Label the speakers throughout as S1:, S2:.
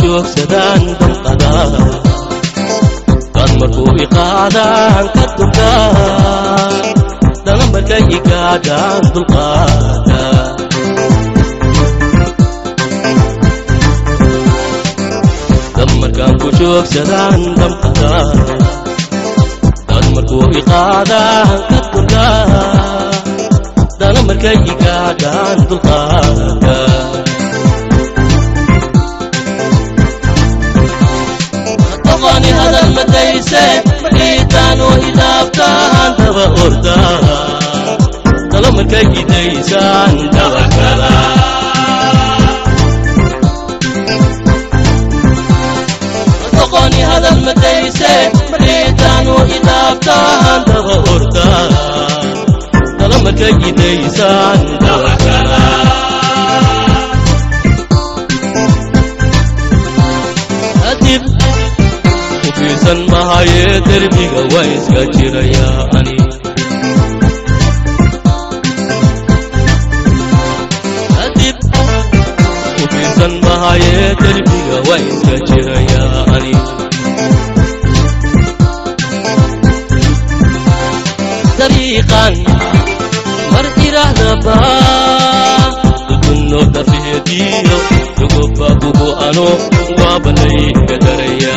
S1: joogsadaan damqadaa dad markuu iqaadaan ka durkaa dana markay igaadhaan dulqaada dad markaan ku joogsadaan damqadaa dad markuu iqaadaan ka durkaa dana markay igaadhaan dulqaada doqoni hadal madayse markiitaan oo hidaabtaan daba ordaa dalo markay idaysaan daba kala doqoni hadal madayse markiitaan oo hidaabtaan daba ordaa dalo markay idaysaan daba kala adib ufiirsan mahayee derbiga waa iska jirayaa ani adib ufiirsan mahayee derbiga waa iska jirayaa ani dariiqan mar irahdaba dukunno dafeediyo dugobabuhu ano waabanayga daraya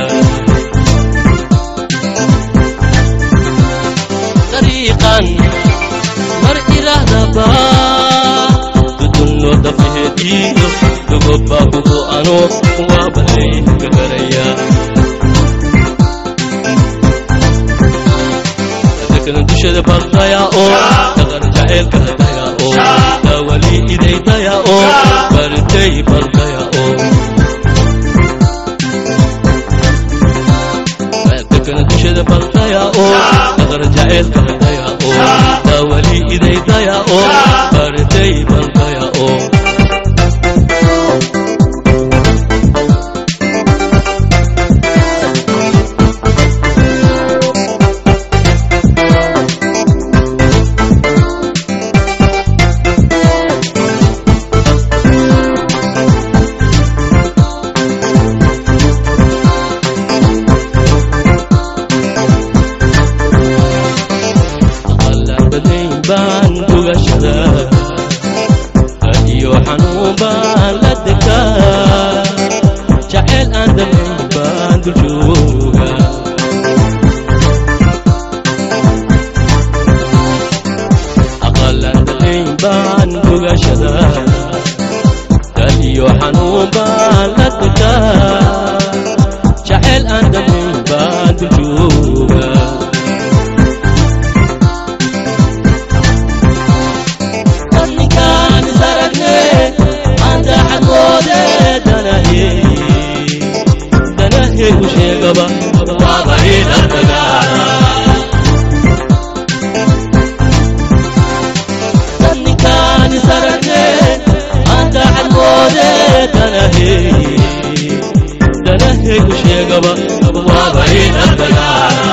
S1: dariiqan mar irahdaba dudunno dafeediyo dugobabuhu ano waabanayga daraya dadkan dushada baldaya oo daqan jaceylka daya oo dawali iday daya oo bartay baldaya oo dadkan dushada baldaya oo daqan jaceylka daya oo dawali iday daya oo bartay baldaya oo qalabadayn baan gugashada iyo xanuun baan la degaa jacayl aan damayn baan dul jooga aqalandadayn baan gugashada iyo xanuun baan la degaa jacayl aan damayn baan dul jooga ninkaan isaragne anta xagoode danahe danahe u sheegaba waaba idhartaga ninkaan isaragne anta xagoode danahe danahe u sheegaba waaba idhartaga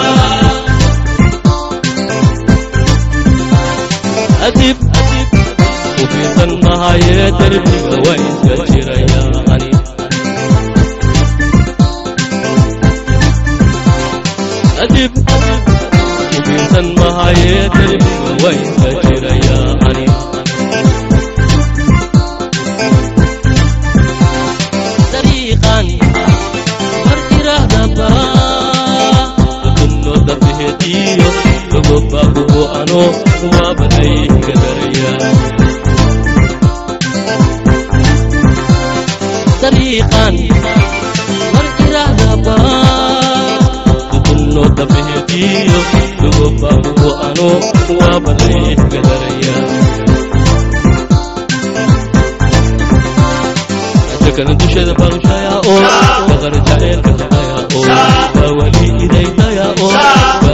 S1: adib ufiirsan mahayee derbiga waa iska jirayaa ani adib ufiirsan mahayee derbiga waa iska jirayaa ani dariiqan mar irahdaba dukunno darbeheediyo gogobabuhu ano waabanayga daraya dariiqan mar irahdaba dukunno darbeheediyo gogobabuhu ano waabanayga daraya dadkan dushada barushaya oo daqan jaceylka daya oo dawali iday daya oo